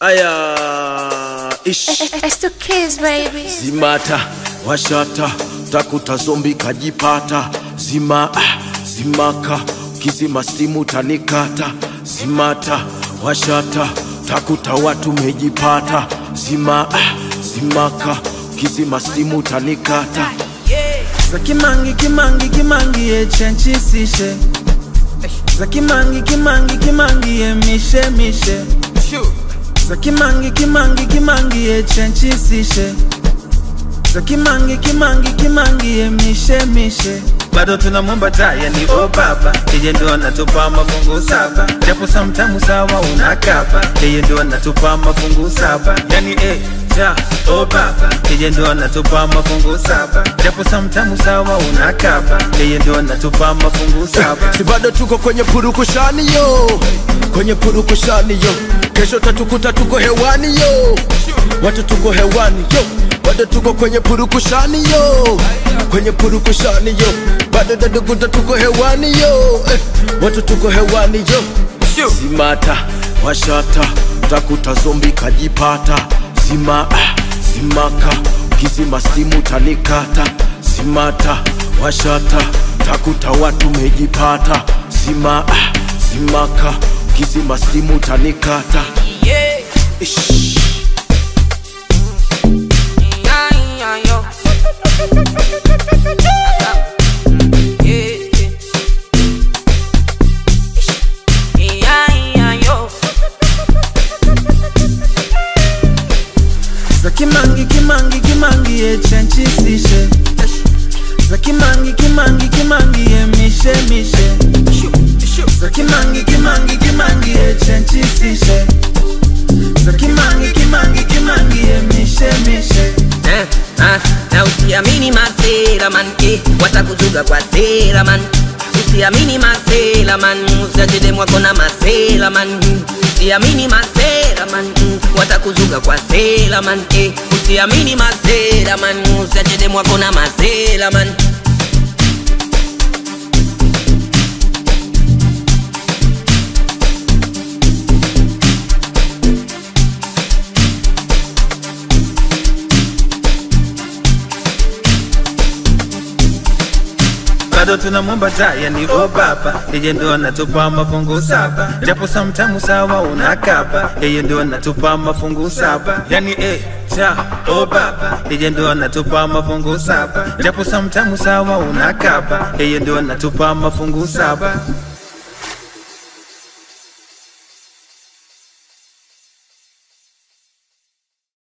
Aya, ish It's the kids, baby. zimata washata takuta zombi kajipata zima ah, zimaka kizima stimu tanikata zimata washata takuta watu mejipata zima ah, zimaka kizima stimu tanikata za kimangi kimangi kimangi ye chenchisishe za kimangi kimangi kimangi ye mishe mishe za kimangi kimangi kimangi ye chenchisishe za kimangi kimangi kimangi ye mishe mishe bado tunamwomba taya ni o baba yeye ndo anatupa mafungu saba japo samtamu sawa unakapa yeye ndo anatupa mafungu saba yani eh, ja o baba yeye ndo anatupa mafungu saba japo samtamu sawa unakapa yeye ndo anatupa mafungu saba si bado tuko kwenye purukushani yo kwenye purukushani yo kesho tatukuta tuko hewani yo watu tuko hewani yo bado tuko kwenye purukushani yo kwenye purukushani yo bado tatukuta tuko hewani yo eh, watu tuko hewani yo zimata washata takuta zombi kajipata zima ah, zimaka kizima stimu tanikata zimata washata takuta watu mejipata zima ah, zimaka kizima stimu tanikata Ish. za kimangi kimangi kimangi ye chenchisishe za kimangi kimangi kimangi ye mishe mishe za kimangi kimangi kimangi ye chenchisishe za kimangi kimangi kimangi ye mishe mishe Eh, ah, na usiamini masela man eh, watakuzuga kwa sela man usiamini masela man usiachele mwako na masela man mm, usiamini masela man mm, watakuzuga kwa sela man eh, usiamini masela man usiachele mwako na masela man bado tunamwomba taya ni o baba yeye ndo anatupa mafungu saba japo samtamu sawa unakapa yeye ndo anatupa mafungu saba yani eh, ja o baba yeye ndo anatupa mafungu saba japo samtamu sawa unakapa yeye ndo anatupa mafungu saba